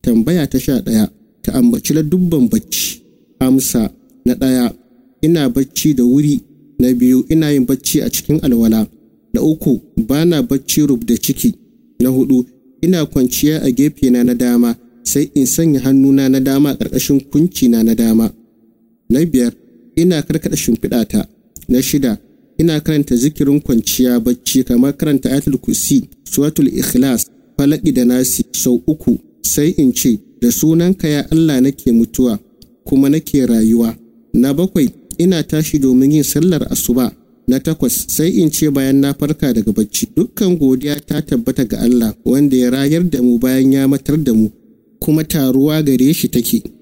tambaya ta sha ɗaya ta ambaci dubban bacci amsa na ɗaya ina bacci da wuri na biyu ina yin bacci a cikin alwala na uku ba na bacci rub da ciki na hudu ina kwanciya a gefena na dama sai in sanya hannuna na dama a ƙarƙashin kuncina na dama na biyar ina karkaɗa shimfiɗata na shida ina karanta zikirin kwanciya bacci kamar karanta ayatul kursi suratul ikhlas falaki da nasi sau uku sai in ce da sunanka ya Allah nake mutuwa kuma nake rayuwa na bakwai ina tashi domin yin sallar asuba na takwas sai in ce bayan na farka daga bacci dukkan godiya ta tabbata ga Allah wanda ya rayar da mu bayan ya matar da mu kuma taruwa gare shi take